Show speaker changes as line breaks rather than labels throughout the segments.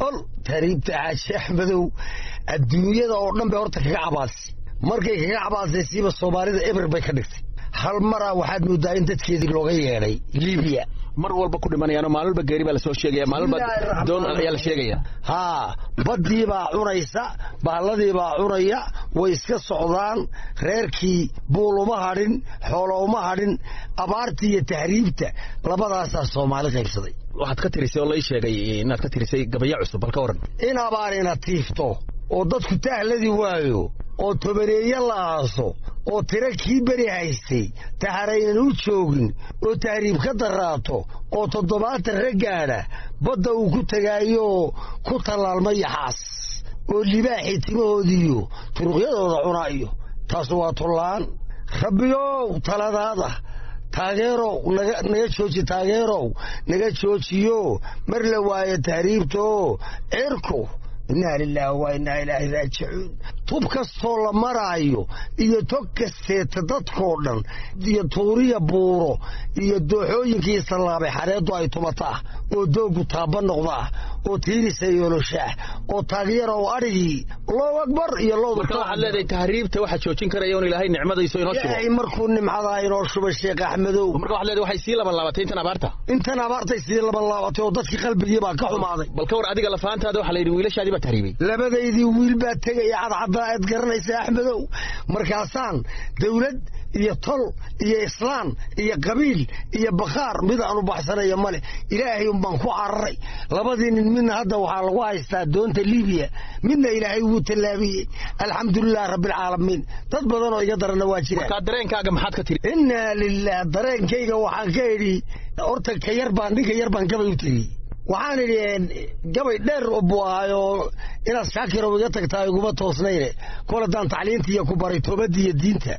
ol tahriibta xaaji axmedow adduunyada oo dhan bay horta kaga cabaadisay markay kaga cabaadisay siiba soomaalida eber bay ka dhigtay hal maraa waxaad moodaa in dadkeedii looga yeedhay libiya
mar walba ku dhimanayaano maalmalba geeri baa lasoo sheegaya maalmalba doon ayaa la sheegaya
haa baddii baa cunaysa baalladii baa cunaya way iska socdaan reerkii buul uma hadhin xoolo uma hadhin abaartii iyo tahriibta labadaasaa soomaali qaybsaday
waxaad ka tirisay oo lai sheegay inaad ka tirisay gabayo cusub bal ka waran
in abaarina tiifto oo dadku tahladii waayo oo tobaneeye la aaso oo tiro kii beri haystay taharaynan u joogin oo tahriib ka daraato oo toddobaatan raggaadha badda uu ku tegaayooo ku tallaalma yaxaas oo libaaxii timahoodiiyo turuqyadooda cunaayo taas waa tullaan rabbiyow taladaada taageerow naga jooji taageerow naga joojiyo mar la waayo tahriibtoo cirku innaa lilaahi waa innaa ilaahi raajicuun tub kastoo la maraayo iyo tog kasteeta dadkoo dhan iyo tuuriya buuro iyo dooxooyinkii sallaabay xareeddu ay tumataa oo dooggu taabba noqdaa oo tiirisa yooloshaah oo taageerow adhigii allahu akbar iyo
marka waxaad leedahay tahriibta waxaa joojin karaya un ilaahay nicmadayso inoo shubo
ilaahay markuu nimcadaa inoo shubay sheekh axmedow
marka waxaad leedahay waxay sii laban laabatay intan abaarta
intan abaartay sii laban laabatay oo dadkii qalbigii baa ka xumaaday
bal ka war adiga lafaantaada waxaa la yidhi wiilashaadii baa tahriibay
labadaydii wiil baa tegaya cadcaddaa aad garanaysa axmedow markaasaan dawlad iyo tol iyo islaan iyo qabiil iyo bakhaar mid aanu baxsanaya male ilaahay unbaan ku cararay labadii nin midna hadda waxaa lagu haystaa doonta libiya midna ilaahay wuu tallaabiyey alxamdulilah rabbialcaalamiin dad badan oo iga daranna waa jiraan
markaa dareenkaaga maxaad ka tiri
innaa lilah dareenkayga waxaan ka idhi horta ka yar baan ninka yar baan gabay u tegey waxaan idhi gabay dheer buu ahaayoo inaad shaakirow iga tagtaa iguma toosnayne kol haddaan tacliintiiyo ku baray toobadiiyo diinta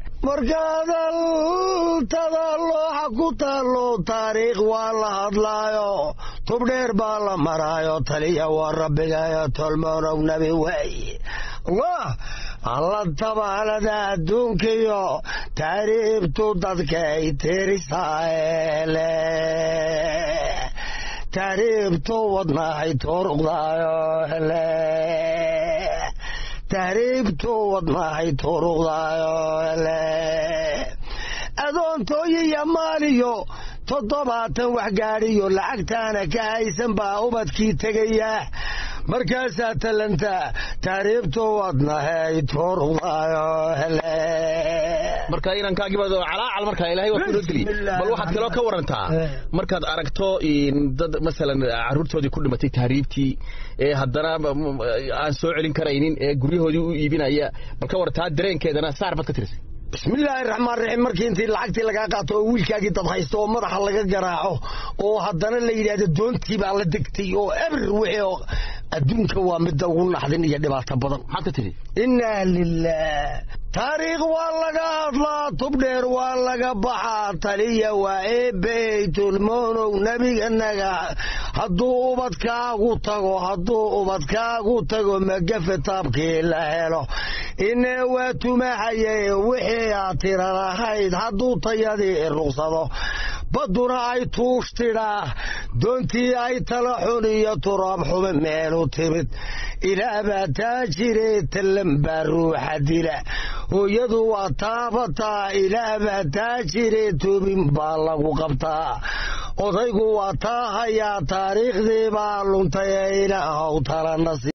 markaadaltada looxa ku taallo taariikh waa la hadlaayo tubdheer baa la maraayo taliya waa rabbigayo tolmoonow nabi waaye allah alla tabaalada adduunkiyo taariibtu dadkay tirisaaele tahriibtu wadnahay turuqdaayo hele tahriibtu wadnahay turuqdaayo hele adoontooyiyo maaliyo toddobaatan wax gaadhiyo lacagtaana ka haysan baa ubadkii tegaya markaasaa tallantaa tahriibtu wadnahay turuqdaayo hele
marka inankaagiiba calaacal markaa ilahay waa kunoo geliy bal waxaad kaloo ka warantaa markaad aragto dad masalan carruurtoodii ku dhimatay tahriibtii ee haddana aan soo celin karaynin ee guryahoodii u iibinaya bal ka warantaa dareenkeedana saar baad ka tirisay
bismillaahi raxmaan raxiim markii intii lacagtii lagaa qaato oo wiilkaagii dad haysto oo madaxa laga garaaco oo haddana la yidhaahdo doontii baa la degtay oo eber wixii adduunka waa midda ugu naxdin iyo dhibaato badan
maxaad ka tiri
innaa lilah taariikh waa laga hadlaa tubdheer waa laga baxaa taliya waa eebeytulmoonow nebiganaga hadduu ubadkaagu tago hadduu ubadkaagu tago magafe taabkii la helo inee waa tumahaye wixii aad tira lahayd hadduu tayadii ruqsado badduna ay tuush tidhaa doontii ay tala xun iyo turaab xume meelu timid ilaabaa taa jiree tallan baa ruuxa dila hooyadu waa taabataa ilaabaa taa jiree toobin baa lagu qabtaa odaygu waa taa hayaa taariikhdii baa luntay ee ilaahow talanasi